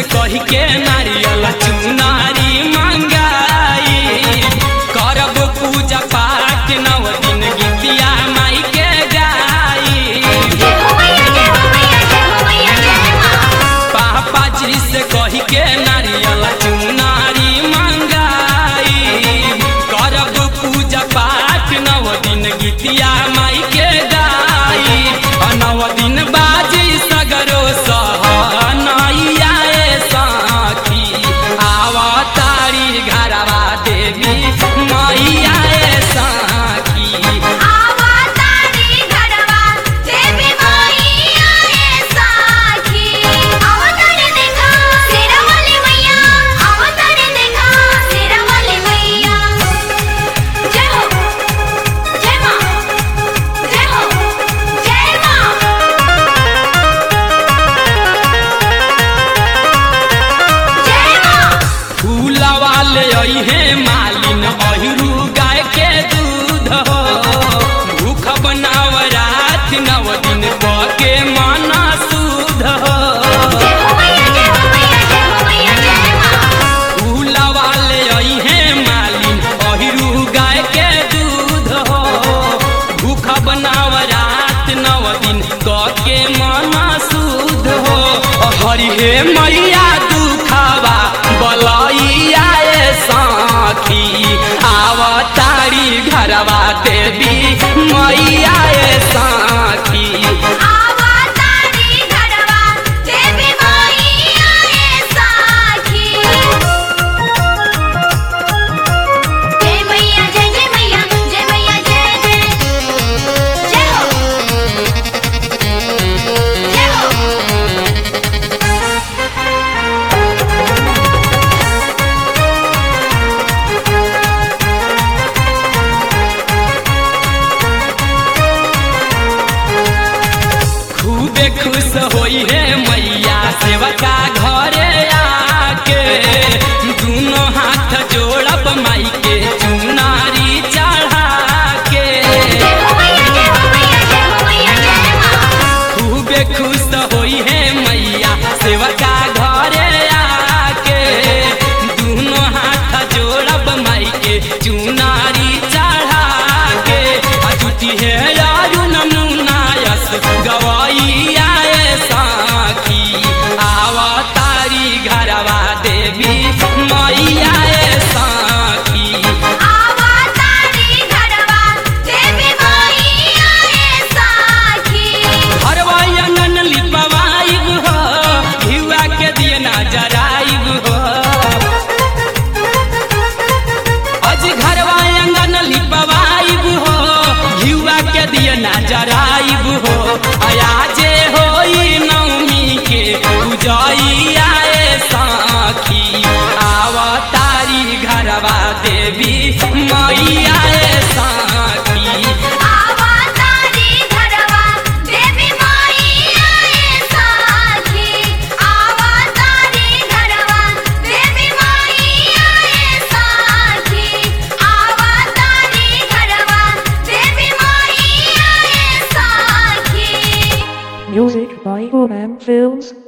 कही के नारियल चुनारी मंगाई करब पूजा पाठ नव दिन गीतिया माई के गाई जय हो मैया जय हो मैया जय हो मैया जय मां पापा जी से कही के नारियल चुनारी मंगाई करब पूजा पाठ नव दिन गीतिया माई के गाई आ नव दिन बाजी सगरो सहनैया ए साखी आवा तारी घरवा देवी मैया ए साखी आवा तारी घरवा देवी मैया ए साखी अवतार देखा शेरा वाली मैया अवतार देखा शेरा वाली मैया जय हो जय मां जय हो जय मां जय मां फूलवा ले अइहे मालिन अहिरू गाय के दूध हो भूख बनाव रात नव दिन के माना सूध हो जय हो मैया जय हो मैया जय हो मैया जय मां फूलवा ले अइहे मालिन अहिरू गाय के दूध हो भूख बनाव रात नव दिन के माना सूध हो हरि हे मैया दुखावा बलैया ए साखी आवतारी घरवा देवी मैया ए साखी आवा तारी घरवा देवी मैया ए साखी जय मैया जय जय मैया जय मैया जय जय जय हो जय हो खूबे खुश होई है मैया सेवका घरे आके दोनों हाथ जोड़ब माई के चुनारी चढ़ा के जय हो मैया जय हो मैया जय हो मैया जय मां खूबे खुश होई है मैया सेवका घरे आके दोनों हाथ जोड़ब माई के चुनारी चढ़ा के आ जुटी है यारू नमुनायस गवैया ए साखी आवा तारी घरवा देवी मैया ए साखी आवा तारी घरवा देवी मैया ए साखी हरवा अंगन लिपवाइब हो घिउआ के दिए ना जराइब हो अज घरवा अंगन लिपवाइब हो घिउआ के दिए ना जराइब हो आया जे होई नवमी के पूजैया ए साखी आवा तारी घरवा देवी मैया ए साखी आवा तारी घरवा देवी मैया ए साखी आवा तारी घरवा देवी मैया ए साखी आवा तारी घरवा देवी मैया ए साखी Music by OM Films.